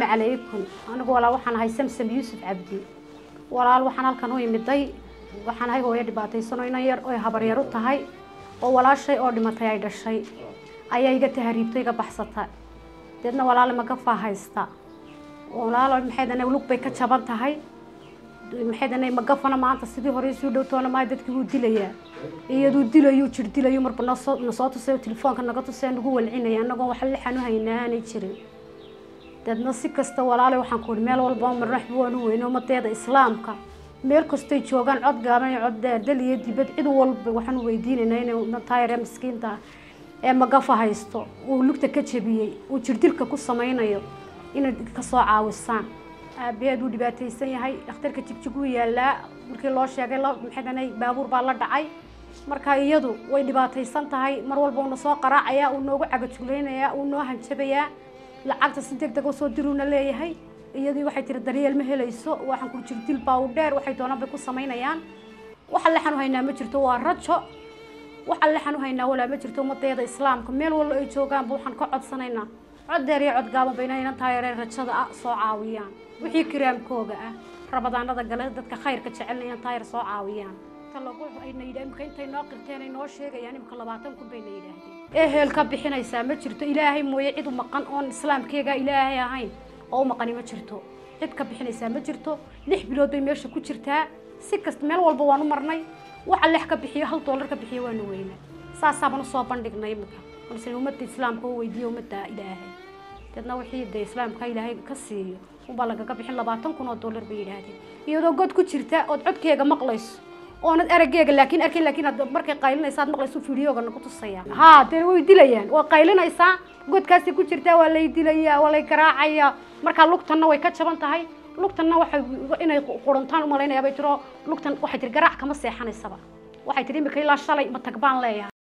calaykum anigu walaal waxaan ahay samsam yuusuf cabdi walaal waxaan halkan u imiday waxaan ahay hooyo dhibaataysano inan yar oy habaryar u tahay oo walaashay oo dhimatay ay dhashay ayaa iga tahariibto iga baxsata deedna walaal magafaa haysta walaal maxaydana lug bay ka jaban tahay maxaydana magafana maanta sidii hore suu dhowtoona maa dadkii wuu dilayaa iyaduu dilayu jir dilayu marba nasoo nasoo tusay telefoonka naga tusay nagu walcinaya anagoo wax lixan u haynaa aanay jirin deedna si kasta walaale waxaan ku ihi meel walba marnaxba waan u weyno umadeeda islaamka meel kastay joogaan cod gaaban iyo cod dheer dal iyo dibad cid walba waxaan u weydiinaynaa inay taayar ee miskiinta ee magafa haysto uu lugta ka jebiyey uu jirdilka ku samaynayo inay kasoo caawisaan aabaheed uu dhibaataysan yahay dhakhtarka jigjig uu yaalaa markii loo sheegay maxaydana baabuur baa la dhacay marka iyadu way dhibaataysan tahay mar walba uuna soo qaraacayaa uu noogu cagajuleynayaa uu noo hanjabayaa lacagta si deg deg u soo diruuna leeyahay iyadii waxay tiri daryeel ma helayso waxaan ku jirdil baa u dheer waxay doonaan bay ku samaynayaan waxa lexan u haynaa ma jirto waa rajo waxa lexan u haynaa walaa ma jirto ummadeeda islaamka meel walba ay joogaanba waxaan ka codsanaynaa cod dheer iyo cod gaaban bayna inan taayareen rajada ah soo caawiyaan wixii kiraamkooga ah rabadaanada gale dadka khayrka jecelna inan taayar soo caawiyaan lagu ayna yidhaah imka intay noo qirteen ay noo sheegayaan imka labaatan kun bayna yidhaahdeen ehel ka bixinaysaa ma jirto ilaahay mooye cid u maqan oon islaamkeega ilaahay ahayn oo u maqani ma jirto cid ka bixinaysaa ma jirto lix bilood bay meesha ku jirtaa si kasta meel walba waan u marnay waxa lex ka bixiyo hal doolar ka bixiyo waanu weynaa saasaaban usoo bandhignay imika balse ummadda islaamka u weydiiyo ummadda ilaahay deedna wixii dee islaamka ilaahay ka siiyo unbaa lagaga bixin labaatan kun oo doolar bay yidhaahdeen iyadoo god ku jirta ood codkeega maqlayso oonad araggeega laakiin arkin laakiin aad markay qaylinaysa aad maqlayso fiidiyooga nagu tusaya haa dee way dilayaan waa qaylinaysaa godkaasi ku jirtaa waa lay dilayaa waa lay garaacayaa markaa lugtanna way ka jaban tahay lugtanna waxay inay quruntaan umalaynaya bay tiro lugtan waxay tiri garaac kama seexanaysaba waxay tiri imika ilaa shalay ma tag baan leeyahay